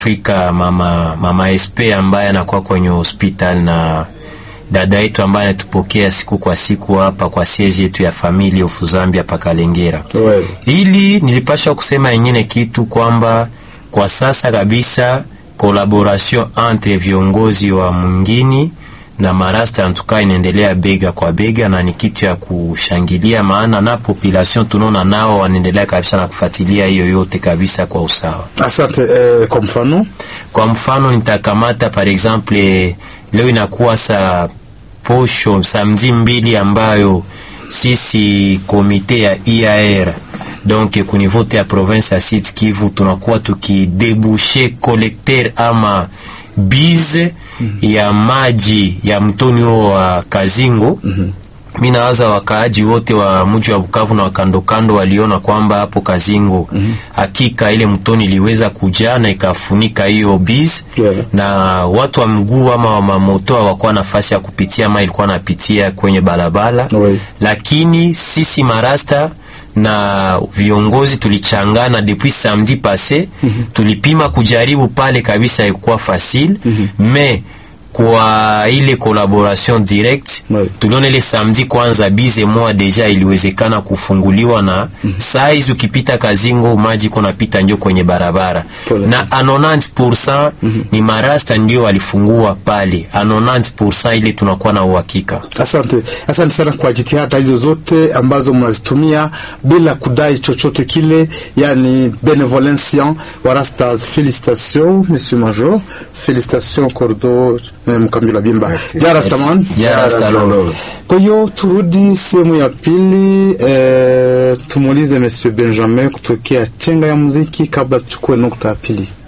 Afrika mama, mama SP ambaye anakuwa kwenye hospital na dada yetu ambaye anatupokea siku kwa siku hapa kwa siezi yetu ya Family of Zambia pakalengera. Ouais. Ili nilipasha kusema yengine kitu kwamba kwa sasa kabisa collaboration entre viongozi wa mwingini na marasta antuka inaendelea bega kwa bega, na ni kitu ya kushangilia, maana na population tunaona nao wanaendelea kabisa na kufuatilia hiyo yote kabisa kwa usawa. Asante. Eh, kwa mfano Kwa mfano nitakamata par exemple, leo inakuwa sa posho samedi mbili ambayo sisi komite ya IAR donc kunivote ya province ya Sud Kivu tunakuwa tukidebushe collecteur ama bize ya maji ya mtoni huo wa Kazingo. Mi nawaza wakaaji wote wa mji wa Bukavu na wakandokando waliona kwamba hapo Kazingo hakika ile mtoni iliweza kujaa na ikafunika hiyo biz Yeah. na watu wa mguu ama wa mamoto hawakuwa nafasi ya kupitia ama ilikuwa napitia kwenye barabara Oui. lakini sisi marasta na viongozi tulichangana depuis samedi passé tulipima kujaribu pale kabisa, ikuwa facile mais kwa ile collaboration direct Oui. tuliona ile samedi kwanza bize moja deja iliwezekana kufunguliwa na saa hizi ukipita Kazingo maji iko napita ndio kwenye barabara Pole na a 90% ni marasta ndio walifungua pale a 90% ile tunakuwa na uhakika. Asante, asante sana kwa jitihada hizo zote ambazo mnazitumia bila kudai chochote kile, yani benevolencia warasta. Felicitation monsieur major, felicitation cordo eh, mkambila bimba jarastaman Jarastalolo. Kwa hiyo turudi sehemu ya pili eh, tumuulize monsieur Benjamin kutokea chenga ya muziki kabla tuchukue nukta ya pili.